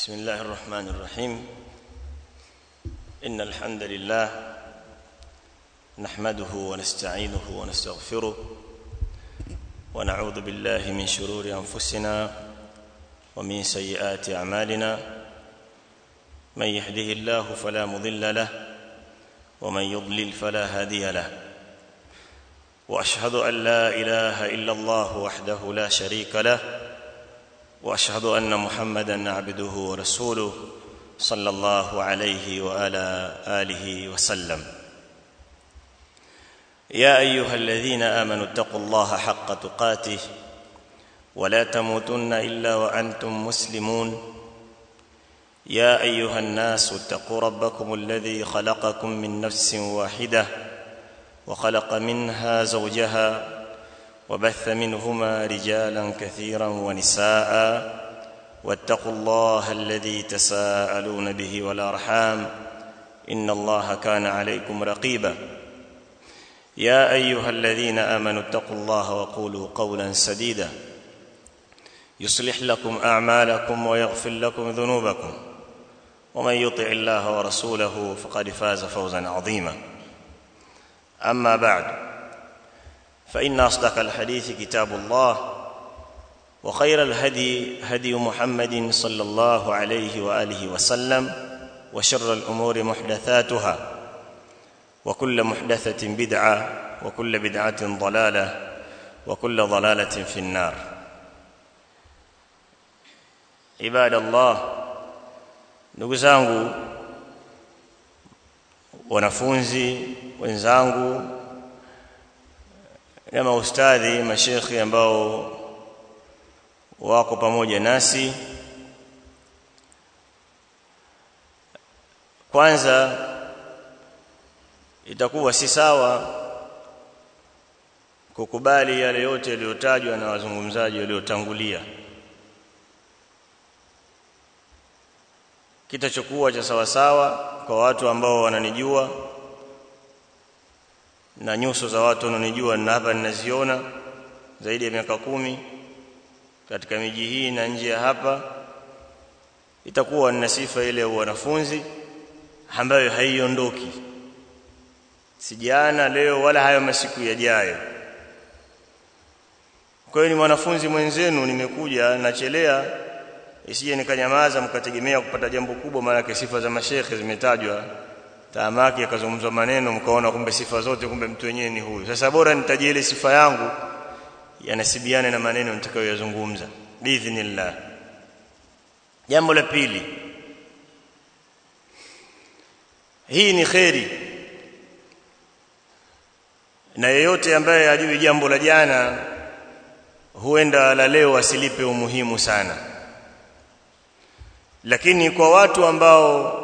بسم الله الرحمن الرحيم إن الحمد لله نحمده ونستعينه ونستغفره ونعوذ بالله من شرور أنفسنا ومن سيئات أعمالنا من يهده الله فلا مضل له ومن يضلل فلا هادي له واشهد ان لا اله الا الله وحده لا شريك له واشهد ان محمدا عبده ورسوله صلى الله عليه وعلى اله وسلم يا ايها الذين امنوا اتقوا الله حق تقاته ولا تموتن الا وانتم مسلمون يا ايها الناس اتقوا ربكم الذي خلقكم من نفس واحده وخلق منها زوجها وبث منهما رجالا كثيرا ونساء واتقوا الله الذي تساءلون به والارحام ان الله كان عليكم رقيبا يا ايها الذين امنوا اتقوا الله وقولوا قولا سديدا يصلح لكم اعمالكم ويغفر لكم ذنوبكم ومن يطع الله ورسوله فقد فاز فوزا عظيما اما بعد فان اصدق الحديث كتاب الله وخير الهدي هدي محمد صلى الله عليه واله وسلم وشر الامور محدثاتها وكل محدثه بدعه وكل بدعه ضلاله وكل ضلاله في النار عباد الله ndugu zangu wanafunzi wenzangu na maustadhi mashekhi ambao wako pamoja nasi kwanza itakuwa si sawa kukubali yale yote yaliyotajwa na wazungumzaji waliotangulia kitachokuwa cha sawa sawa kwa watu ambao wananijua na nyuso za watu wananijua na hapa ninaziona zaidi ya miaka kumi katika miji hii na nje ya hapa itakuwa nina sifa ile ya wanafunzi ambayo haiondoki sijana leo wala hayo masiku yajayo kwa hiyo ni mwanafunzi mwenzenu nimekuja nachelea isije nikanyamaza mkategemea kupata jambo kubwa maana sifa za mashekhe zimetajwa taamaki akazungumzwa maneno mkaona kumbe sifa zote kumbe mtu wenyewe ni huyu sasa bora nitajie ile sifa yangu yanasibiane na maneno nitakayoyazungumza biidhnillah jambo la pili hii ni kheri na yeyote ambaye ajui jambo la jana huenda la leo asilipe umuhimu sana lakini kwa watu ambao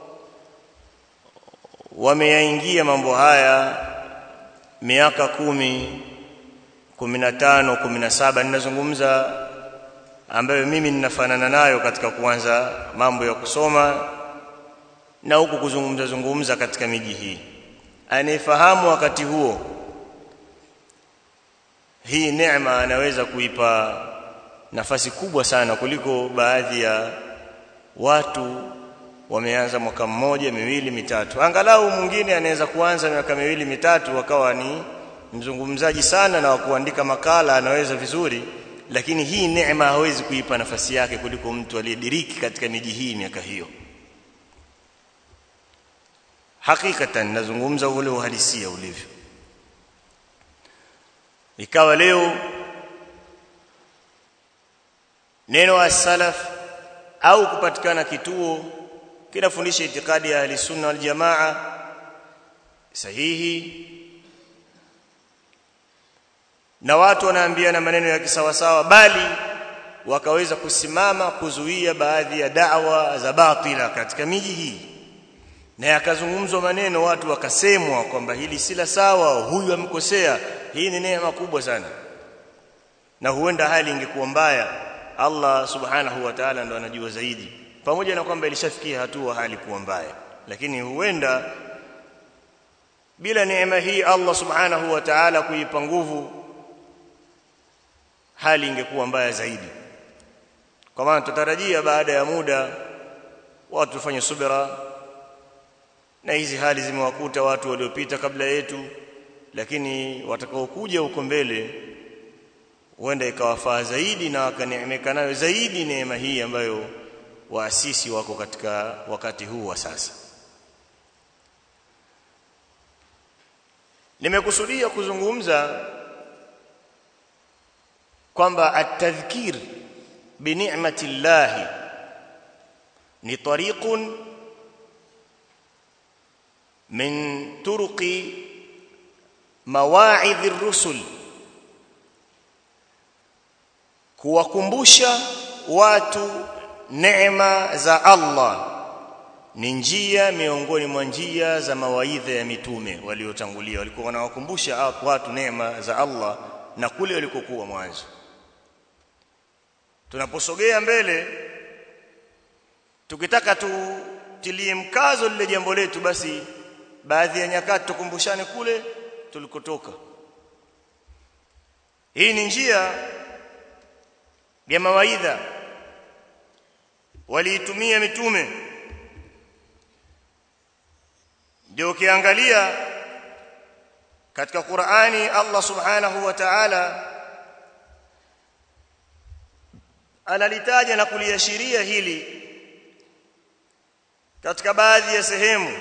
wameyaingia mambo haya miaka kumi kumi na tano kumi na saba ninazungumza ambayo mimi ninafanana nayo katika kuanza mambo ya kusoma na huku kuzungumza zungumza katika miji hii anayefahamu wakati huo hii neema anaweza kuipa nafasi kubwa sana kuliko baadhi ya watu wameanza mwaka mmoja miwili mitatu angalau mwingine anaweza kuanza miaka miwili mitatu wakawa ni mzungumzaji sana na kuandika makala anaweza vizuri lakini hii neema hawezi kuipa nafasi yake kuliko mtu aliyediriki katika miji hii miaka hiyo hakikatan nazungumza ule uhalisia ulivyo ikawa leo neno as-salaf au kupatikana kituo kinafundisha itikadi ya ahli sunna wal jamaa sahihi na watu wanaambiana maneno ya kisawasawa bali wakaweza kusimama kuzuia baadhi ya da'wa za batila katika miji hii na yakazungumzwa maneno watu wakasemwa kwamba hili si la sawa huyu amkosea hii ni neema kubwa sana na huenda hali ingekuwa mbaya Allah subhanahu wa ta'ala ndo anajua zaidi pamoja na kwamba ilishafikia hatua hali kuwa mbaya lakini huenda bila neema hii Allah subhanahu wa ta'ala kuipa nguvu hali ingekuwa mbaya zaidi kwa maana tutarajia baada ya muda watu tufanye subira na hizi hali zimewakuta watu waliopita kabla yetu lakini watakaokuja huko mbele huenda ikawafaa zaidi na wakaneemeka nayo zaidi neema hii ambayo waasisi wako katika wakati huu wa sasa nimekusudia kuzungumza kwamba at-tadhkir bi ni'mati llahi ni tariqun min turuqi mawa'idh ar-rusul kuwakumbusha watu neema za Allah ni njia miongoni mwa njia za mawaidha ya mitume waliotangulia walikuwa wanawakumbusha watu neema za Allah na kule walikokuwa mwanzo tunaposogea mbele tukitaka tutilie mkazo lile jambo letu basi baadhi ya nyakati tukumbushane kule tulikotoka hii ni njia ya mawaidha waliitumia mitume ndio ukiangalia katika Qur'ani Allah Subhanahu wa Ta'ala analitaja na kuliashiria hili katika baadhi ya sehemu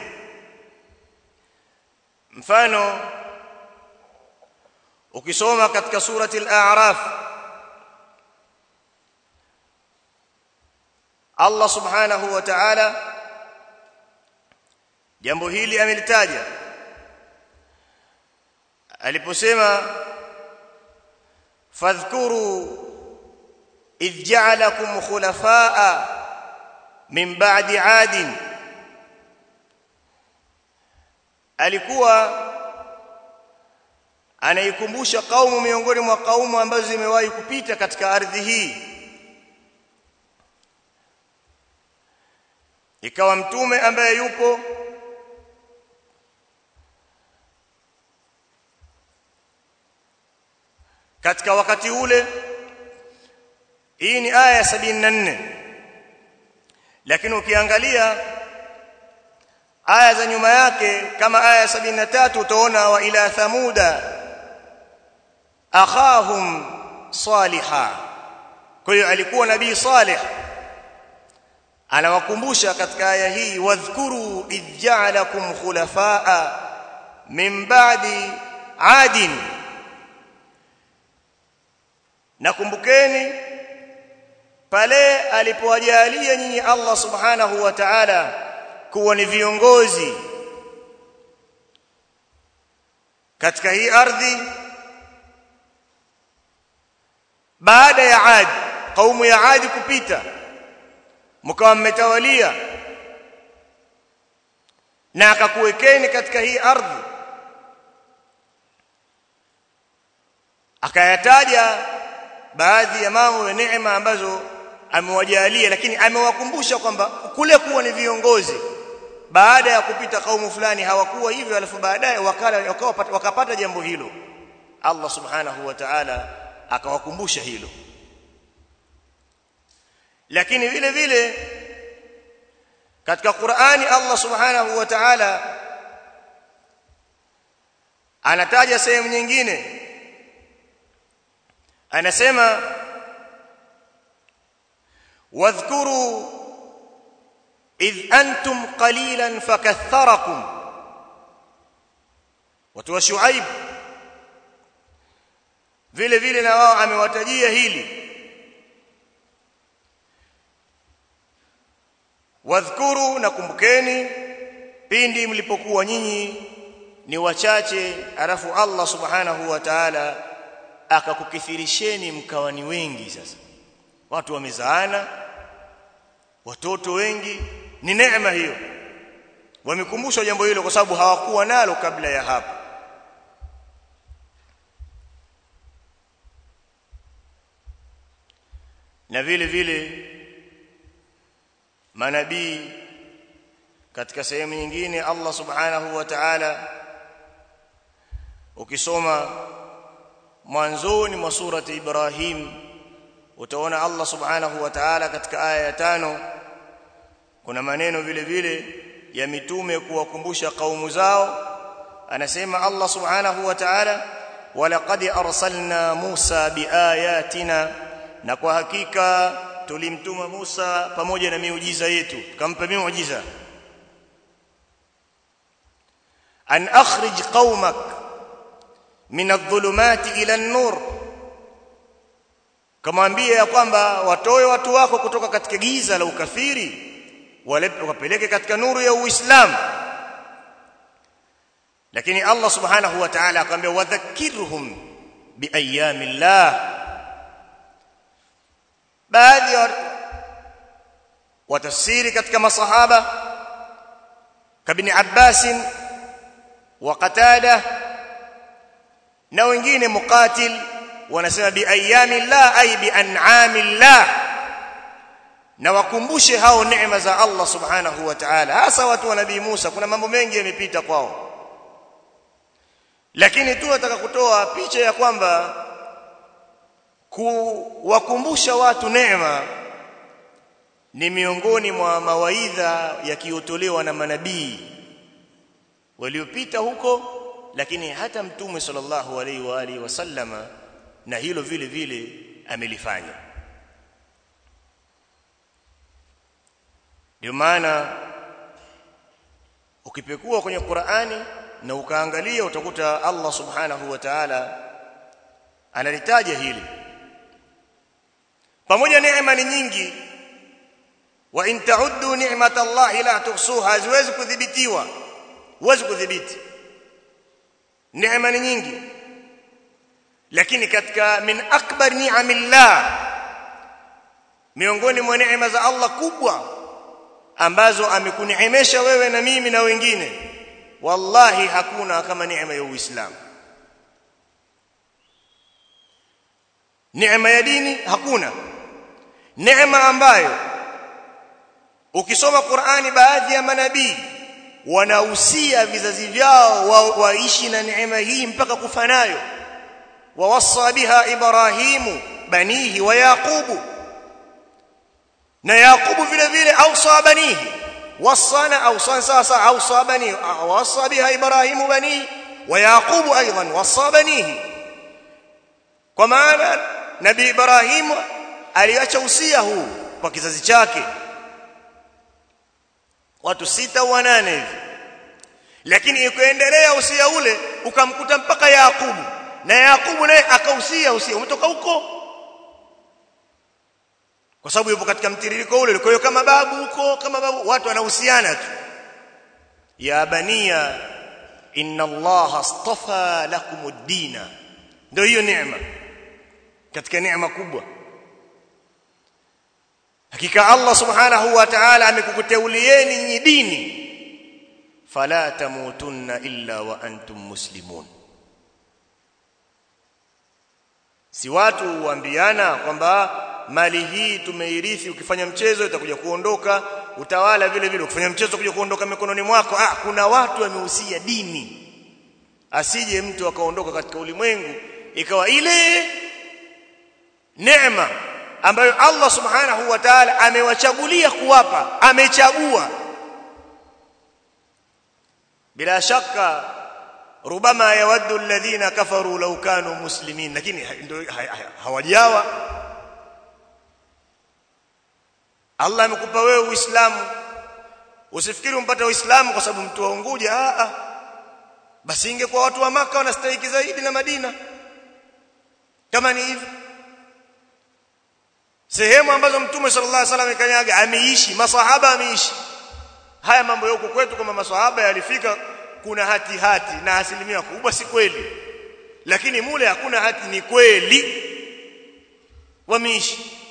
mfano ukisoma katika surati al-a'raf Allah Subhanahu wa Ta'ala jambo hili amelitaja aliposema fadhkuru idh ja'alakum khulafaa min ba'di 'adin alikuwa anaikumbusha kaumu miongoni mwa kaumu ambazo zimewahi kupita katika ardhi hii ikawa mtume ambaye yupo katika wakati ule hii ni aya ya 74 lakini ukiangalia aya za nyuma yake kama aya ya 73 utaona wa ila thamuda akhahum saliha kwa hiyo alikuwa nabii salih anawakumbusha katika aya hii wadhkuru idh ja'alakum khulafaa min ba'di 'adin nakumbukeni pale alipowajalia nyinyi Allah subhanahu wa ta'ala kuwa ni viongozi katika hii ardhi baada ya Ad kaumu ya Ad kupita mkawa mmetawalia na akakuwekeni katika hii ardhi akayataja baadhi ya mambo ya neema ambazo amewajalia lakini amewakumbusha kwamba kule kuwa ni viongozi baada ya kupita kaumu fulani hawakuwa hivyo alafu baadaye wakala wakapata, wakapata jambo hilo Allah subhanahu wa ta'ala akawakumbusha hilo lakini vile vile katika Qur'ani Allah subhanahu wa ta'ala anataja sehemu nyingine anasema wadhkuru idh antum qalilan fakaththarakum watu wa shuaib vile vile na wao amewatajia hili wadhkuru nakumbukeni pindi mlipokuwa nyinyi ni wachache alafu Allah subhanahu wa ta'ala akakukithirisheni mkawa ni wengi sasa watu wamezaana watoto wengi ni neema hiyo wamekumbushwa jambo hilo kwa sababu hawakuwa nalo kabla ya hapo na vile vile manabii katika sehemu nyingine Allah subhanahu wa ta'ala ukisoma mwanzoni mwa surati Ibrahim utaona Allah subhanahu wa ta'ala katika aya ya tano kuna maneno vile vile ya mitume kuwakumbusha kaumu zao anasema Allah subhanahu wa ta'ala walaqad arsalna Musa biayatina na kwa hakika tulimtuma Musa pamoja na miujiza yetu kampa miujiza an akhrij qaumak min adh-dhulumati ila an-nur kamwambia ya kwamba watoe watu wako kutoka katika giza la ukafiri wapeleke katika nuru ya Uislamu lakini Allah subhanahu wa ta'ala akamwambia wadhakkirhum biayamillah baadhi ya watafsiri katika masahaba kabni Abbas wa Qatada na wengine muqatil wanasema biayamillah ay bian'amillah na wakumbushe hao neema za Allah subhanahu wa ta'ala hasa watu wa nabii Musa kuna mambo mengi yamepita kwao lakini tu nataka kutoa picha ya kwamba kuwakumbusha watu neema ni miongoni mwa mawaidha yakiotolewa na manabii waliopita huko lakini hata mtume sallallahu alaihi wa alihi wasallama na hilo vile vile amelifanya ndio maana ukipekua kwenye Qur'ani na ukaangalia utakuta Allah subhanahu wa ta'ala analitaja hili pamoja neema ni nyingi wa in ta'uddu ni'matallahi la tuhsuha haziwezi kudhibitiwa huwezi kudhibiti neema ni nyingi lakini katika min akbar ni'amillah miongoni mwa neema za Allah kubwa ambazo amekuneemesha wewe na mimi na wengine wallahi hakuna kama neema ya Uislamu neema ya dini hakuna neema ambayo ukisoma Qur'ani baadhi ya manabii wanahusia vizazi vyao wa, waishi na neema hii mpaka kufa nayo wawassa biha ibrahimu banihi wa yaqubu na yaqubu vile vile awsa banihi wasana awsan sasa awsa banihi wassa biha ibrahimu banihi wa yaqubu aidan wassa banihi kwa maana nabii ibrahim aliacha usia huu kwa kizazi chake watu sita wanane hivi lakini ikaendelea usia ule ukamkuta mpaka Yakubu na Yakubu naye akausia usia umetoka huko kwa sababu yupo katika mtiririko ule kwa hiyo kama babu huko kama babu watu wanahusiana tu ya bania inna allaha astafa lakumud dina ndio hiyo neema katika neema kubwa hakika Allah subhanahu wa ta'ala amekukuteulieni nyinyi dini fala tamutunna illa wa antum muslimun si watu huambiana kwamba mali hii tumeirithi ukifanya mchezo itakuja kuondoka utawala vile vile ukifanya mchezo kuja kuondoka mikononi mwako ah kuna watu wamehusia dini asije mtu akaondoka katika ulimwengu ikawa ile neema ambayo Allah subhanahu wa ta'ala amewachagulia kuwapa amechagua bila shaka rubama yawaddu alladhina kafaru law kanu muslimin lakini ndio hawajawa Allah amekupa wewe Uislamu usifikiri umpata Uislamu kwa sababu mtu wa Unguja a a basi ingekuwa watu wa maka wanastahili zaidi na Madina kama ni hivyo sehemu ambazo mtume sallallahu alaihi wasallam kanyaga ameishi masahaba ameishi haya mambo yako kwetu kama masahaba yalifika kuna hati hati na asilimia kubwa si kweli lakini mule hakuna hati ni kweli wameishi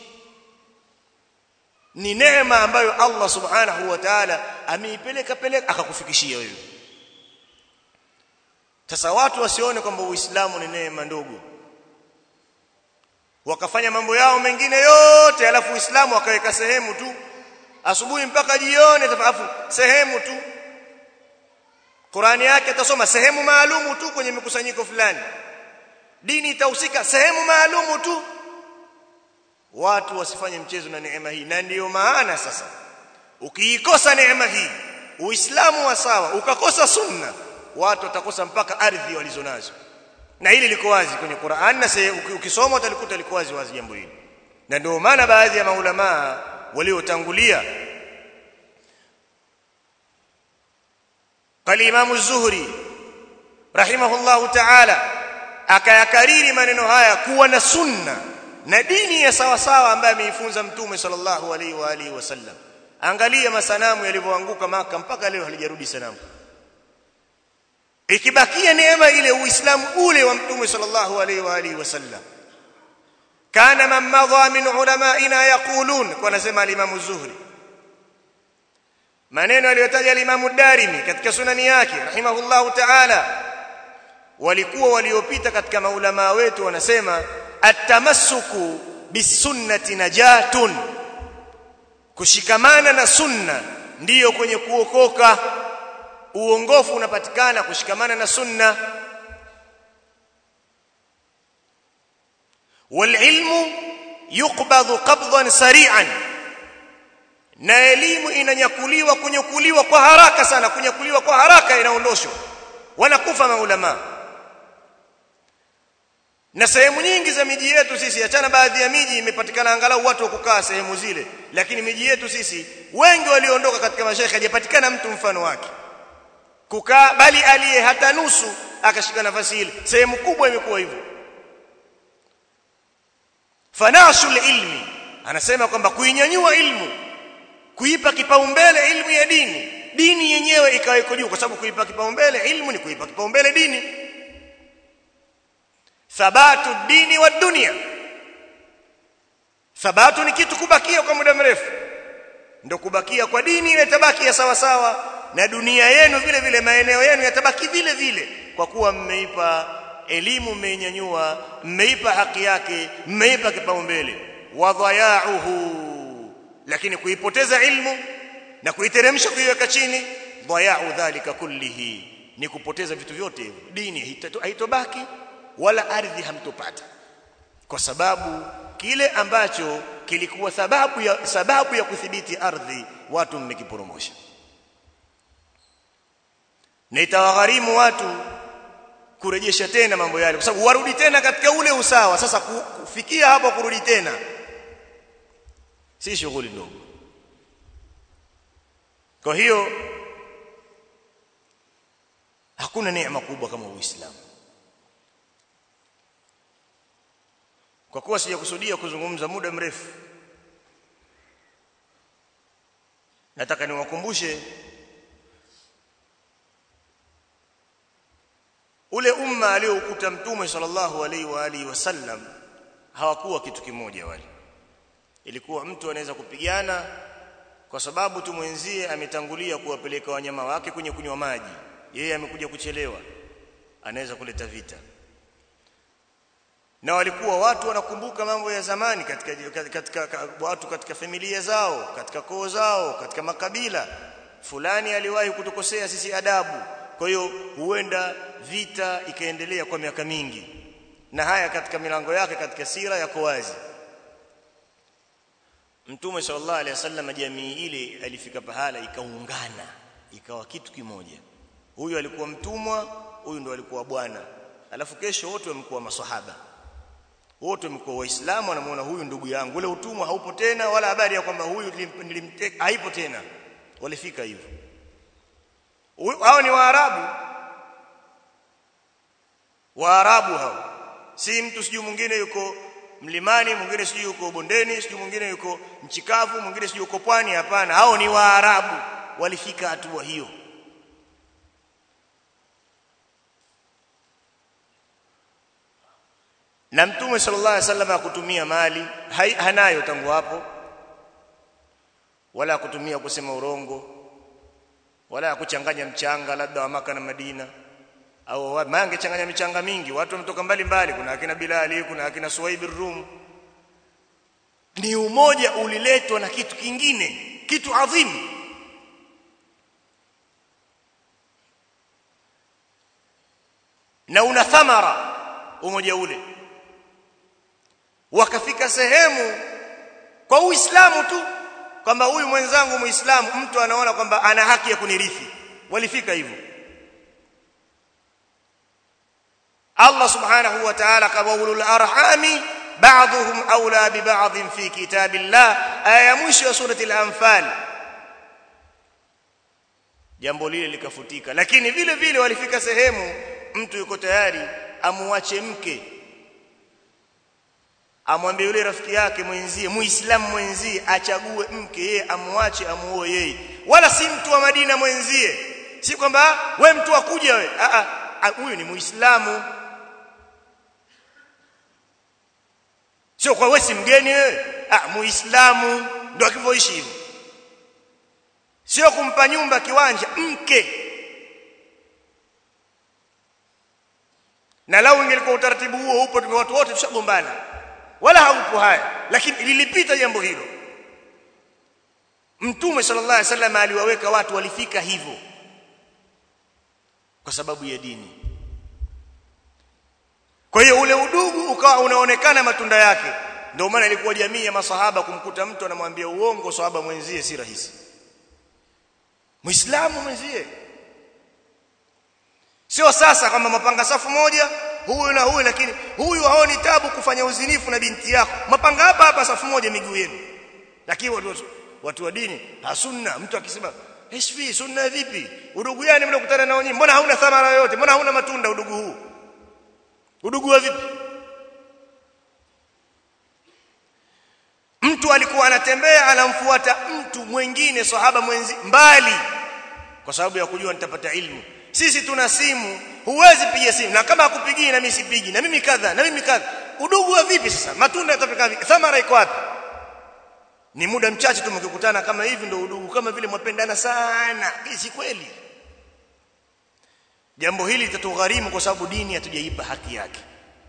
ni neema ambayo Allah subhanahu wa ta'ala ameipeleka peleka akakufikishia wewe sasa watu wasione kwamba uislamu ni neema ndogo wakafanya mambo yao mengine yote alafu uislamu wakaweka sehemu tu asubuhi mpaka jioni alafu sehemu tu Qurani yake atasoma sehemu maalumu tu kwenye mikusanyiko fulani dini itahusika sehemu maalumu tu watu wasifanye mchezo na neema hii na ndiyo maana sasa ukiikosa neema hii uislamu wa sawa ukakosa sunna watu watakosa mpaka ardhi walizonazo na hili liko wazi kwenye Qur'an na ukisoma utalikuta liko wazi wazi jambo hili na ndio maana baadhi ya maulama waliotangulia قال امام الزهري رحمه الله تعالى akayakariri maneno haya kuwa na sunna na dini ya sawa sawa ambayo ameifunza mtume sallallahu alaihi wa alihi wasallam angalia masanamu yalivyoanguka maka mpaka leo halijarudi sanamu ikibakia neema ile uislamu ule wa mtume sallallahu alaihi wa alihi wasallam kana man madha min ulamaina yaqulun kwa nasema al-imam zuhri maneno aliyotaja al-imam darimi katika sunani yake rahimahullahu ta'ala walikuwa waliopita katika maulama wetu wanasema atamassuku bisunnati najatun kushikamana na sunna ndiyo kwenye kuokoka uongofu unapatikana kushikamana na sunna walilmu yuqbadhu qabdan sari'an na elimu inanyakuliwa kunyakuliwa kwa haraka sana kunyakuliwa kwa haraka inaondoshwa wanakufa maulama na sehemu nyingi za miji yetu sisi achana baadhi ya miji imepatikana angalau watu wa kukaa sehemu zile lakini miji yetu sisi wengi walioondoka katika mashaikh hajapatikana mtu mfano wake kukaa bali aliye hata nusu akashika nafasi ile sehemu kubwa imekuwa hivyo fanashul ilmi anasema kwamba kuinyanyua ilmu kuipa kipaumbele ilmu ya dini dini yenyewe ikawa iko juu kwa sababu kuipa kipaumbele ilmu ni kuipa kipaumbele dini thabatu dini wa dunia thabatu ni kitu kubakia kwa muda mrefu ndio kubakia kwa dini ile tabaki ya sawa sawa na dunia yenu vile vile maeneo yenu yatabaki vile vile kwa kuwa mmeipa elimu mmeinyanyua mmeipa haki yake mmeipa kipaumbele wadhayauhu lakini kuipoteza ilmu na kuiteremsha kuiweka chini dhayau dhalika kullihi ni kupoteza vitu vyote hivyo dini haitobaki wala ardhi hamtopata kwa sababu kile ambacho kilikuwa sababu ya sababu ya kudhibiti ardhi watu mmekiporomosha na itawagharimu watu kurejesha tena mambo yale kwa sababu warudi tena katika ule usawa sasa kufikia hapo kurudi tena si shughuli ndogo kwa hiyo hakuna neema kubwa kama uislamu kwa kuwa sijakusudia kuzungumza muda mrefu nataka niwakumbushe ule umma aliokuta mtume sallallahu alaihi wa alihi wasallam hawakuwa kitu kimoja wale ilikuwa mtu anaweza kupigana kwa sababu tu mwenzie ametangulia kuwapeleka wanyama wake kwenye kunywa maji yeye amekuja kuchelewa anaweza kuleta vita na walikuwa watu wanakumbuka mambo ya zamani katika, katika, katika watu katika familia zao katika koo zao katika makabila fulani aliwahi kutukosea sisi adabu kwa hiyo huenda vita ikaendelea kwa miaka mingi na haya katika milango yake katika sira yako wazi Mtume sallallahu alaihi wasallam jamii ile alifika pahala ikaungana ikawa kitu kimoja huyu alikuwa mtumwa huyu ndo alikuwa bwana alafu kesho wote wamekuwa maswahaba wote wamekuwa waislamu wanamuona huyu ndugu yangu ule utumwa haupo tena wala habari ya kwamba huyu nilimteka haipo tena walifika hivyo hao ni waarabu waarabu hao si mtu sijui mwingine yuko mlimani mwingine sijui yuko bondeni sijui mwingine yuko mchikavu mwingine sijui yuko pwani hapana hao ni waarabu walifika hatua hiyo na mtume sallallahu alaihi wasallam akutumia mali hai, hanayo tangu hapo wala kutumia kusema urongo wala kuchanganya mchanga labda wa maka na Madina au mange changanya michanga mingi watu wametoka mbali mbali kuna akina Bilali kuna akina Suwaib rum ni umoja uliletwa na kitu kingine kitu adhimu na una thamara umoja ule wakafika sehemu kwa uislamu tu kwamba huyu mwenzangu muislamu mtu anaona kwamba ana haki ya kunirithi walifika hivyo Allah subhanahu wa ta'ala kawaulul arhami ba'dhum awla bi ba'd fi kitabillah aya mwisho ya surati al-anfal jambo lile likafutika lakini vile vile walifika sehemu mtu yuko tayari amuache mke amwambie yule rafiki yake mwenzie muislamu mwenzie achague mke yeye amwache amuoe yeye wala si mtu wa Madina mwenzie si kwamba we mtu akuja we a a huyu ni muislamu sio kwa wewe si mgeni wewe ah muislamu ndio akivyoishi hivyo sio kumpa nyumba kiwanja mke na lau ingelikuwa utaratibu huo upo tume watu wote tushagombana wala haupo haya lakini lilipita jambo hilo mtume sallallahu alaihi wasallam aliwaweka watu walifika hivyo kwa sababu ya dini kwa hiyo ule udugu ukawa unaonekana matunda yake ndio maana ilikuwa jamii ya masahaba kumkuta mtu anamwambia uongo sahaba mwenzie si rahisi muislamu mwenzie sio sasa kama mapanga safu moja huyu na huyu lakini huyu haoni tabu kufanya uzinifu na binti yako mapanga hapa hapa safu moja miguu yenu lakini watu, watu wa dini ha sunna mtu akisema hishfi sunna vipi udugu gani mnakutana nao nyinyi mbona hauna thamara yoyote mbona hauna matunda udugu huu udugu wa vipi mtu alikuwa anatembea anamfuata mtu mwingine sahaba mwenzi mbali kwa sababu ya kujua nitapata ilmu sisi tuna simu huwezi piga simu na kama hakupigii na mimi sipigi na mimi kadha na mimi kadha udugu wa vipi sasa matunda yatafika vipi thamara iko wapi ni muda mchache tu mkikutana kama hivi ndio udugu kama vile mwapendana sana hii si kweli jambo hili litatugharimu kwa sababu dini hatujaipa haki yake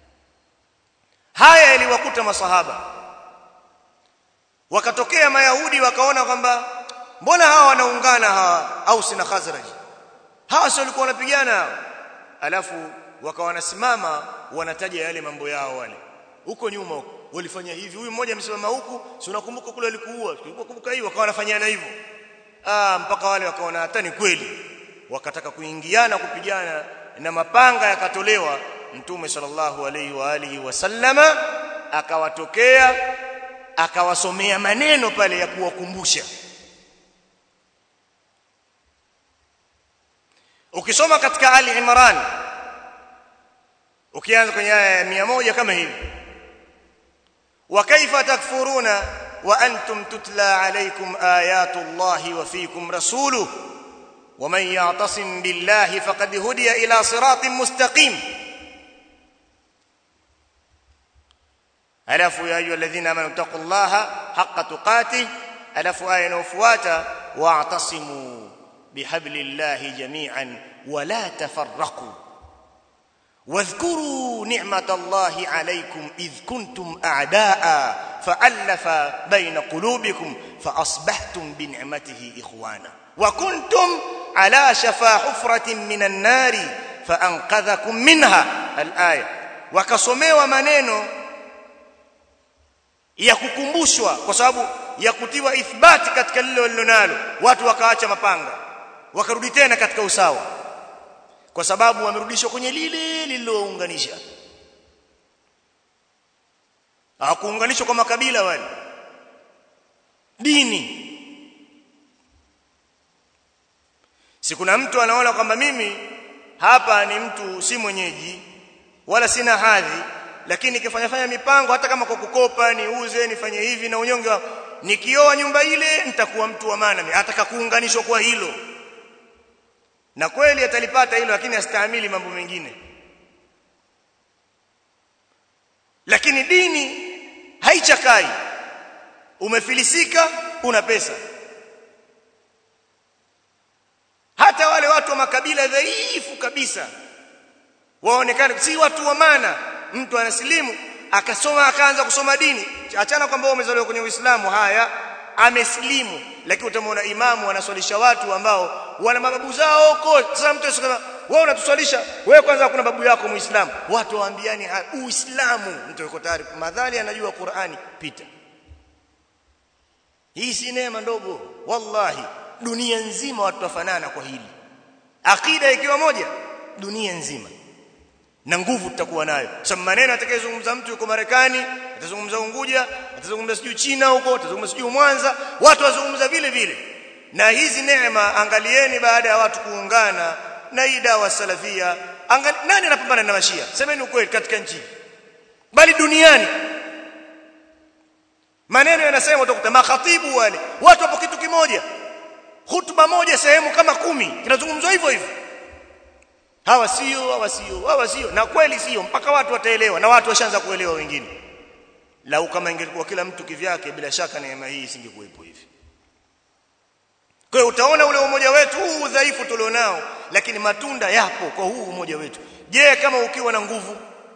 haya yaliwakuta masahaba wakatokea mayahudi wakaona kwamba mbona hawa wanaungana hawa Aus na Khazraj hawa sio walikuwa wanapigana hawa alafu wakawa wanasimama wanataja yale mambo yao wale huko nyuma huko walifanya hivi huyu mmoja amesimama huku si unakumbuka kule alikuua kumbuka hii wakawa wanafanyana hivyo ah mpaka wale wakaona hata ni kweli wakataka kuingiana kupigana na mapanga yakatolewa mtume sallallahu alaihi wa alihi wasallama akawatokea akawasomea maneno pale ya kuwakumbusha ukisoma katika ali imran ukianza kwenye aya ya 100 kama hivi wa kaifa takfuruna wa antum tutla alaykum ayatu llahi wa fiikum rasuluhu ومن يعتصم بالله فقد هدي الى صراط مستقيم alafu ya ayu alladhina amanu taqullaha haqqa tuqatih alafu aya inayofuata wa'tasimu bihablillahi jami'an wa la tafarraqu واذكروا نعمة الله عليكم إذ كنتم أعداء فألف بين قلوبكم فأصبحتم بنعمته إخوانا وكنتم على شفا حفرة من النار فأنقذكم منها الآية وكسموا maneno ya kukumbushwa kwa sababu ya kutiwa ithbati katika lile walilonalo watu wakaacha mapanga wakarudi tena katika usawa kwa sababu wamerudishwa kwenye lile lililounganisha hawakuunganishwa kwa makabila wale dini si kuna mtu anaona kwamba mimi hapa ni mtu si mwenyeji wala sina hadhi lakini nikifanya fanya mipango hata kama kwa kukopa niuze nifanye hivi na unyonge nikioa nyumba ile nitakuwa mtu wa maana ataka kuunganishwa kwa hilo na kweli atalipata hilo lakini astahimili mambo mengine lakini dini haichakai umefilisika una pesa hata wale watu wa makabila dhaifu kabisa waonekane si watu wa maana mtu anasilimu akasoma akaanza kusoma dini achana kwamba wewe umezaliwa kwenye Uislamu haya amesilimu lakini utamwona imamu anaswalisha watu ambao wana mababu zao huko sasa mtu anasema wewe unatuswalisha wewe kwanza kuna babu yako muislamu watu waambiani uislamu mtu yuko tayari madhali anajua Qur'ani pita hii si neema ndogo wallahi dunia nzima watu wafanana kwa hili akida ikiwa moja dunia nzima na nguvu tutakuwa nayo sababu maneno atakayezungumza mtu yuko Marekani atazungumza Unguja atazungumza sijui China huko atazungumza sijui Mwanza watu wazungumza vile vile na hizi neema angalieni baada ya watu kuungana na hii dawa salafia angali, nani anapambana na mashia semeni ukweli katika nchi bali duniani maneno yanasema utakuta makhatibu wale watu wapo kitu kimoja hutuba moja sehemu kama kumi kinazungumzwa hivyo hivyo hawa sio hawa sio hawa sio na kweli sio mpaka watu wataelewa na watu washaanza kuelewa wengine lau kama ingelikuwa kila mtu kivyake bila shaka neema hii isingekuwepo hivi kwa hiyo utaona ule umoja wetu huu udhaifu tulionao lakini matunda yapo kwa huu umoja wetu je kama ukiwa na nguvu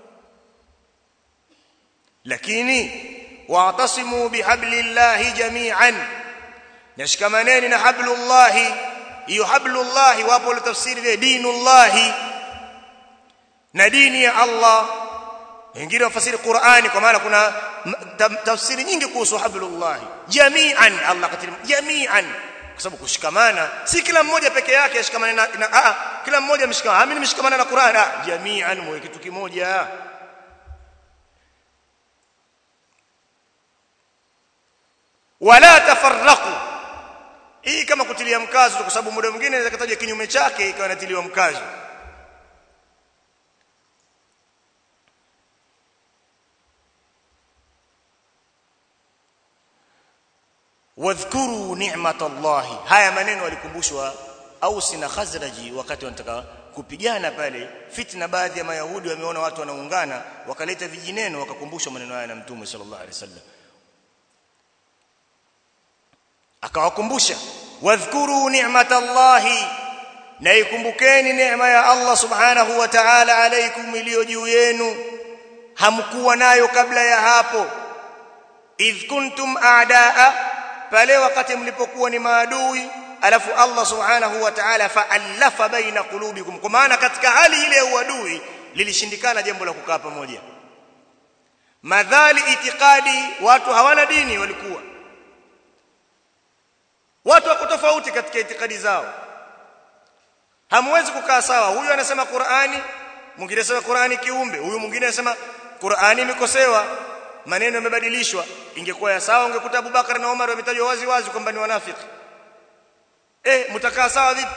lakini wa'tasimu bihablillahi jami'an nashikamaneni na hablullahi hiyo hablullahi wapo ile tafsiri vya dinullahi na dini ya Allah wengine wafasiri Qur'ani kwa maana kuna tafsiri nyingi kuhusu hablullahi jami'an Allah katika jami'an kwa sababu kushikamana si kila mmoja peke yake ashikamane na, na a, kila mmoja ameshikamana mimi nimeshikamana na Qur'an ah jami'an mwe kitu kimoja wala tafarraqu hii kama kutilia mkazo kwa sababu muda mwingine inaweza kutaja kinyume chake ikawa inatiliwa mkazo wadhkuru ni'matallahi haya maneno walikumbushwa Ausi na Khazraji wakati wanataka kupigana pale fitna baadhi ya mayahudi wameona watu wanaungana wakaleta vijineno wakakumbushwa maneno haya na mtume sallallahu alaihi wasallam akawakumbusha wadhkuru ni'matallahi na ikumbukeni neema ya Allah subhanahu wa ta'ala alaykum iliyo juu yenu hamkuwa nayo kabla ya hapo idh kuntum a'daa pale wakati mlipokuwa ni maadui alafu Allah subhanahu wa ta'ala fa'alafa baina qulubikum kwa maana katika hali ile ya uadui lilishindikana jambo la kukaa pamoja madhali itikadi watu hawana dini walikuwa watu wako tofauti katika itikadi zao hamwezi kukaa sawa huyu anasema Qur'ani mwingine anasema Qur'ani kiumbe huyu mwingine anasema Qur'ani imekosewa maneno yamebadilishwa ingekuwa ya sawa ungekuta Abubakar na Umar wametajwa wazi wazi kwamba ni wanafiki eh mtakaa sawa vipi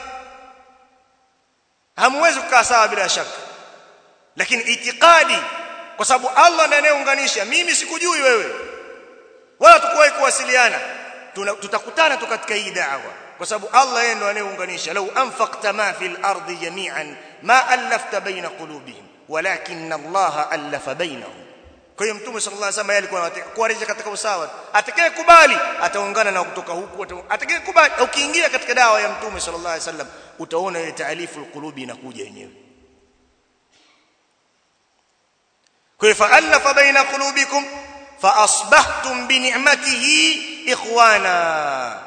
hamwezi kukaa sawa bila shaka lakini itikadi kwa sababu Allah ndiye anayeunganisha mimi sikujui wewe wala tukuwahi kuwasiliana tutakutana tu katika hii da'wa kwa sababu Allah yeye ndo anayeunganisha law anfaqta ma fil ardi jami'an ma alafta baina qulubihim walakin Allah alafa bainahum kwa hiyo mtume sallallahu alaihi wasallam alikuwa anataka kuwarejesha katika usawa atakaye kubali ataungana na kutoka huku atakaye kubali ukiingia katika dawa ya mtume sallallahu alaihi wasallam utaona ile taalifu alqulubi inakuja yenyewe kwa hiyo fa'alafa baina qulubikum fa asbahtum bi ni'matihi ikhwana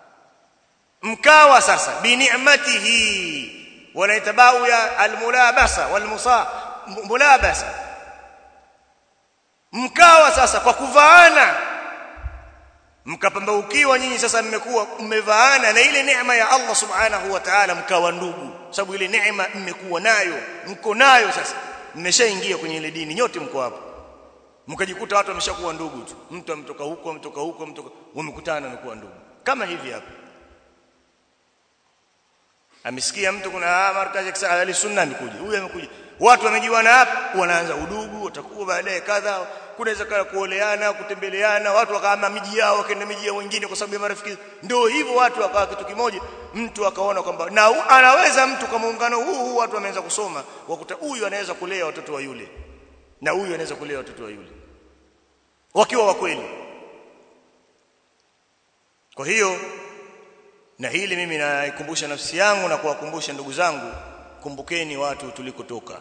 mkawa sasa bi ni'matihi wanaitabau ya almulabasa walmusa mulabasa mkawa sasa kwa kuvaana mkapambaukiwa nyinyi sasa mmekuwa mmevaana na ile neema ya Allah subhanahu wa ta'ala mkawa ndugu sababu ile neema mmekuwa nayo mko nayo sasa mmeshaingia kwenye ile dini nyote mko hapo mkajikuta watu wameshakuwa ndugu tu mtu ametoka huko ametoka huko ametoka wamekutana wamekuwa ndugu kama hivi hapa amesikia mtu kuna markazi ya ahli sunna amekuja huyu amekuja watu wamejiwana hapa wanaanza udugu watakuwa baadaye kadha kunaweza kala kuoleana kutembeleana watu wakaama miji yao wakaenda miji ya wengine kwa sababu ya marafiki ndio hivyo watu wakawa kitu kimoja mtu akaona kwamba na anaweza mtu kwa muungano huu huu watu wameanza kusoma wakuta huyu anaweza kulea watoto wa yule na huyu anaweza kulea watoto wa yule wakiwa wa kweli kwa hiyo na hili mimi naikumbusha nafsi yangu na kuwakumbusha ndugu zangu kumbukeni watu tulikotoka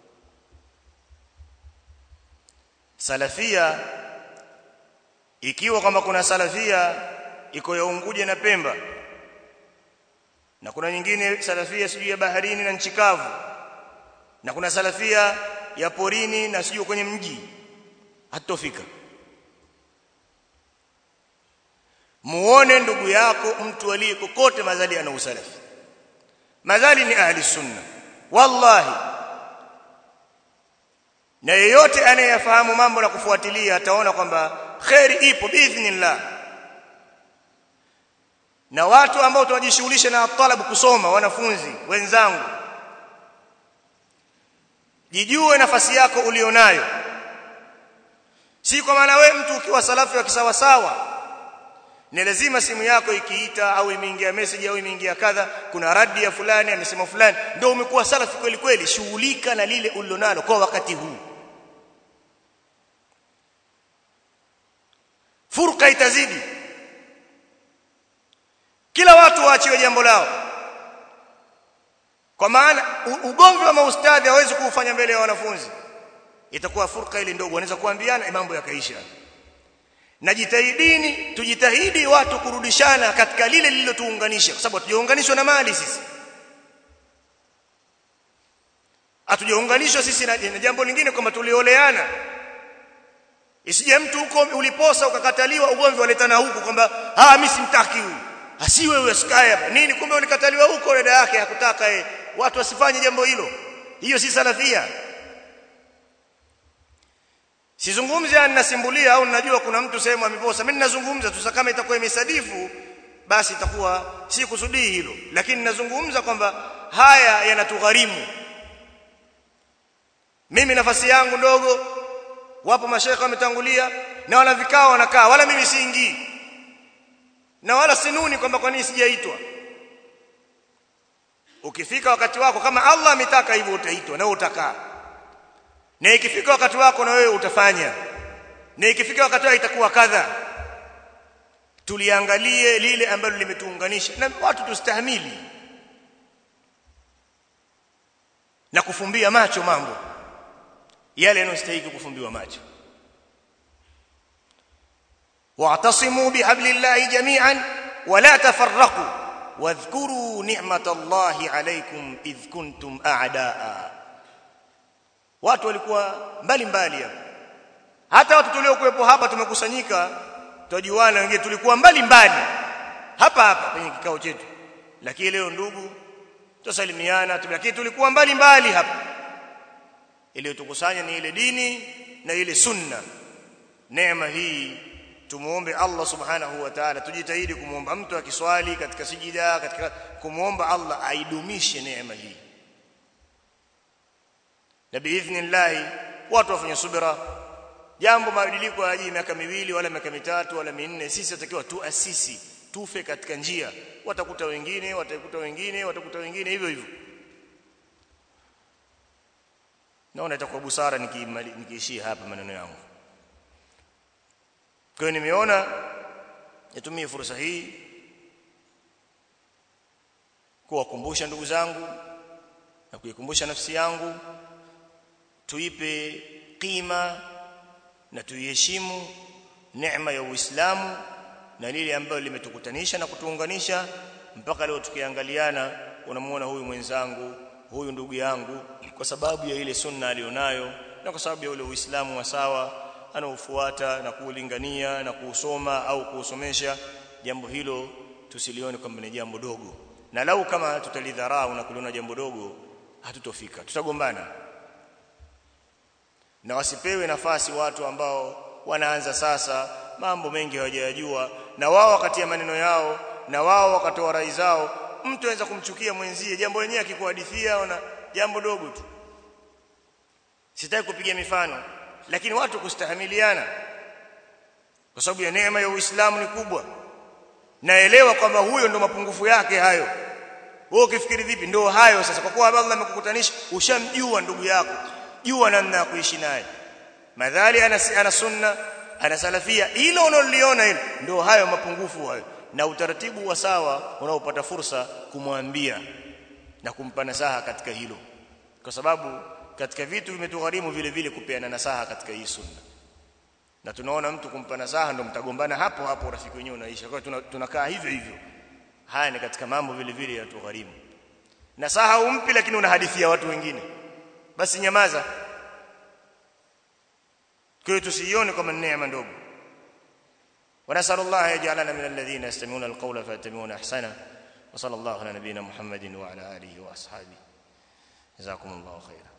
salafia ikiwa kama kuna salafia iko ya Unguja na Pemba na kuna nyingine salafia sijui ya baharini na nchi kavu na kuna salafia ya porini na sijui kwenye mji hatofika muone ndugu yako mtu aliye kokote mazali ana usalafi mazali ni ahli sunna wallahi na yeyote anayefahamu mambo na kufuatilia ataona kwamba khairi ipo biidhnillah na watu ambao tunajishughulisha na talabu kusoma wanafunzi wenzangu jijue nafasi yako ulionayo si kwa maana wewe mtu ukiwa salafi wa kisawa sawa ni lazima simu yako ikiita au imeingia message au imeingia kadha kuna radi ya fulani amesema fulani ndio umekuwa salafi kweli kweli shughulika na lile ulilonalo kwa wakati huu furqa itazidi kila watu waachiwe jambo lao kwa maana ugomvi wa maustadhi hawezi kuufanya mbele ya wanafunzi itakuwa furqa ile ndogo wanaweza kuambiana mambo yakaisha na jitahidini tujitahidi watu kurudishana katika lile lililotuunganisha kwa sababu hatujaunganishwa na mali sisi hatujaunganishwa sisi na, na jambo lingine kwamba tulioleana isije mtu huko uliposa ukakataliwa ugomvi waletana huku kwamba ah mimi simtaki huyu asiwe wewe sikae hapa nini kumbe ulikataliwa huko dada yake hakutaka yeye watu wasifanye jambo hilo hiyo si salafia sizungumzi ninasimbulia au ninajua kuna mtu sehemu ameposa mimi ninazungumza tu kama itakuwa imesadifu basi itakuwa si kusudii hilo lakini ninazungumza kwamba haya yanatugharimu mimi nafasi yangu ndogo wapo mashekhe wametangulia na wana vikao wanakaa wala mimi siingii na wala sinuni kwamba kwa nini sijaitwa ukifika wakati wako kama Allah ametaka hivyo utaitwa na utakaa na ikifika wakati wako na wewe utafanya na ikifika wakati wako itakuwa kadha tuliangalie lile ambalo limetuunganisha na watu tustahimili na kufumbia macho mambo yale yanayostahili kufumbiwa macho wa'tasimu bihablillahi jami'an wa la tafarraqu wadhkuru ni'matallahi alaykum idh kuntum a'daa watu walikuwa mbali mbali hapa hata watu tuliokuwepo hapa tumekusanyika tujuana wengine tulikuwa mbali mbali hapa hapa kwenye kikao chetu lakini leo ndugu tusalimiana lakini tulikuwa mbali mbali hapa iliyotukusanya ni ile dini na ile sunna neema hii tumuombe Allah subhanahu wa ta'ala tujitahidi kumuomba mtu akiswali katika sijida katika kumuomba Allah aidumishe neema hii na biidhnillah watu wafanye subira jambo mabadiliko hayaji miaka miwili wala miaka mitatu wala minne sisi tutakiwa tuasisi tufe katika njia watakuta wengine watakuta wengine watakuta wengine hivyo hivyo naona itakuwa busara nikiishia hapa maneno yangu kwa hiyo nimeona nitumie fursa hii kuwakumbusha ndugu zangu na kuikumbusha nafsi yangu tuipe kima na tuiheshimu neema ya Uislamu na lile ambalo limetukutanisha na kutuunganisha mpaka leo tukiangaliana unamuona huyu mwenzangu huyu ndugu yangu kwa sababu ya ile sunna alionayo na kwa sababu ya ule Uislamu wa sawa anaofuata na kuulingania na kuusoma au kuusomesha jambo hilo tusilione kwamba ni jambo dogo na lau kama tutalidharau na kuliona jambo dogo hatutofika tutagombana na wasipewe nafasi watu ambao wanaanza sasa mambo mengi hawajayajua na wao wakati ya maneno yao na wao wakatoa rai zao mtu anaweza kumchukia mwenzie jambo lenyewe akikuhadithia ona jambo dogo tu sitaki kupiga mifano lakini watu kustahamiliana kwa sababu ya neema ya Uislamu ni kubwa naelewa kwamba huyo ndo mapungufu yake hayo wewe ukifikiri vipi ndo hayo sasa kwa kuwa Allah amekukutanisha ushamjua ndugu yako jua namna ya kuishi naye madhali ana ana sunna ana salafia hilo unaloliona hilo ndio hayo mapungufu hayo na utaratibu wa sawa unaopata fursa kumwambia na kumpa nasaha katika hilo kwa sababu katika vitu vimetugharimu vile vile kupeana nasaha katika hii sunna na tunaona mtu kumpa nasaha ndo mtagombana hapo hapo urafiki wenyewe unaisha kwa hiyo tunakaa hivyo hivyo haya ni katika mambo vile vile yatugharimu nasaha umpi lakini unahadithia watu wengine basi nyamaza kwa hiyo tusiione kama neema ndogo ونسال الله يجعلنا من الذين يستمعون القول فيتبعون احسنه وصلى الله على نبينا محمد وعلى اله واصحابه جزاكم الله خيرا